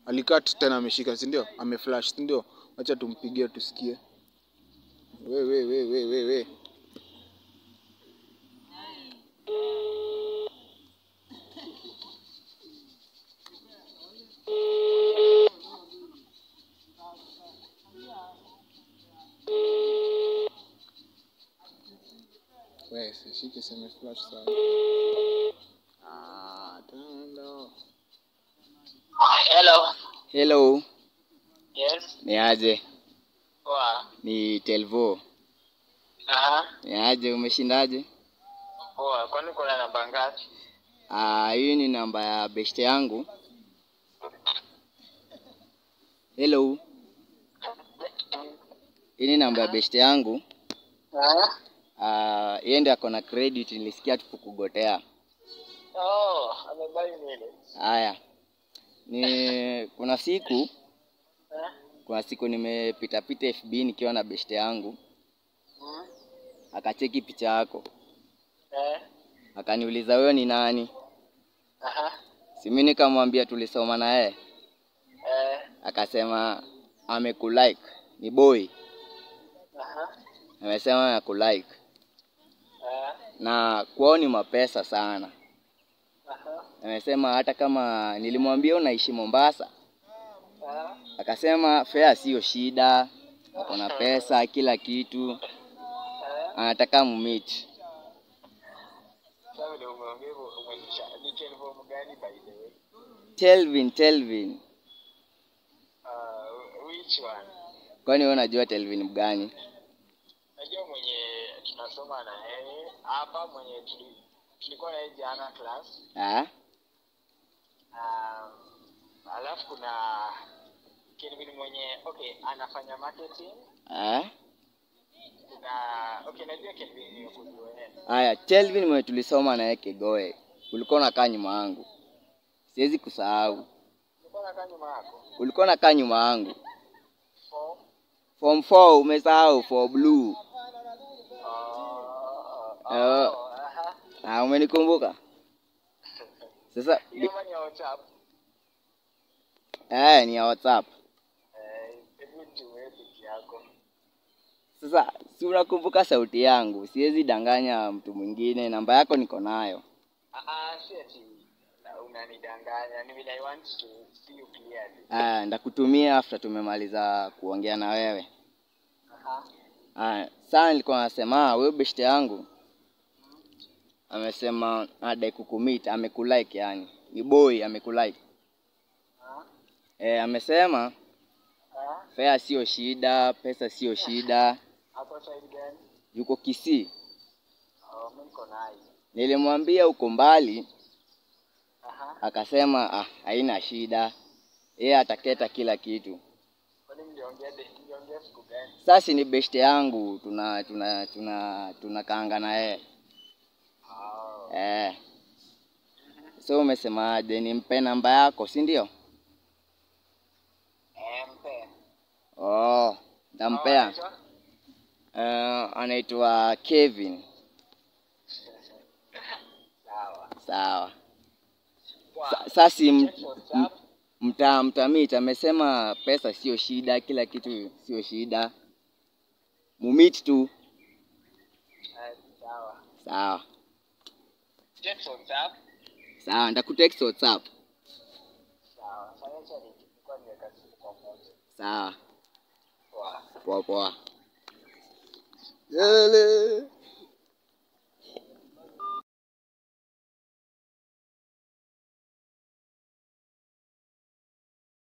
alikat tena ameshika si ndio ameflash si ndio wacha tumpigie tusikie we we we we we we we sishike seme flash sana ah tando Hello. Hello, Yes. ni aje? Poa. Ni Telvo. Aha. Ni aje, umeshindaje? Poa. Kwani kuna namba ngapi? Ah, hii ni namba ya beshte yangu. Hello, hii ni namba ya beshte yangu. Ah. Ah, yeye ndiye ako na credit, nilisikia tukukugotea. Oh, amebai nini? Haya, ni kuna siku Eh? kuna siku nimepita pita FB nikiwa na beshte yangu, Hmm? akacheki picha yako, Eh? akaniuliza wewe ni nani? Aha. Si mimi nikamwambia tulisoma na yeye, Eh? akasema amekulike, ni boy, Aha. amesema amekulike Eh? na kwao ni mapesa sana. Aha. Amesema hata kama nilimwambia unaishi Mombasa, Ah. akasema fare sio shida, ako na pesa kila kitu, Eh? anataka mumit. Sasa vile umeongea hivyo umenisha. Ni telephone gani by the way? Telvin, Telvin, Uh, which one? kwani wewe unajua Telvin mgani? Najua mwenye tunasoma na yeye hapa mwenye tuli, tulikuwa na yeye jana class. Ah? Um, alafu kuna Kelvin mwenye okay anafanya marketing. Ah? Kuna okay najua Kelvin ni kujua yeye. Haya, Telvin mwenye tulisoma naye Kegoe, ulikuwa unakaa nyuma yangu, siwezi kusahau. Ulikuwa unakaa nyuma yako? Ulikuwa unakaa nyuma yangu For form 4, umesahau for blue. oh, oh, Eh. oh, aha. Ah, umenikumbuka sasa? Hiyo mani ya WhatsApp. Eh, ni ya WhatsApp. Eh, hebu tuwe piki yako. Sasa si unakumbuka sauti yangu, siwezi danganya mtu mwingine. Namba yako niko nayo. Ah ah, si ati na- unanidanganya. Ni vile I want to see you clearly. Ah, ndakutumia after tumemaliza kuongea na wewe. Aha. Ah, sasa nilikuwa nasema wewe beshte yangu amesema adai kukumit, amekulike yani. Ni boy amekulike. Ah. Eh, amesema Ah. fare sio shida, pesa sio shida. Hapo side gani? Yuko Kisii. Oh, mimi niko naye. Nilimwambia uko mbali, Aha. akasema ah, haina shida. Yeye ataketa kila kitu. Kwani mliongea de- mliongea siku gani? Sasa ni beshte yangu, tuna tuna tuna tunakaanga na yeye. Oh. Eh. So umesemaje nimpe namba yako, si ndio? Eh, mpe. Oh, ntampea. anaitwa? Uh, anaitwa Kevin. Sawa. Sawa. Poa. Sa- Sasa m- Check m- WhatsApp. mta mtamit amesema pesa sio shida, kila kitu sio shida. Mumit tu. Eh, Sawa. Sawa. Check WhatsApp. Sawa, ndakutext WhatsApp. Sawa. Sasa acha nilikuwa nimeweka simu kwa moja. Sawa. Poa. Poa poa. Yele.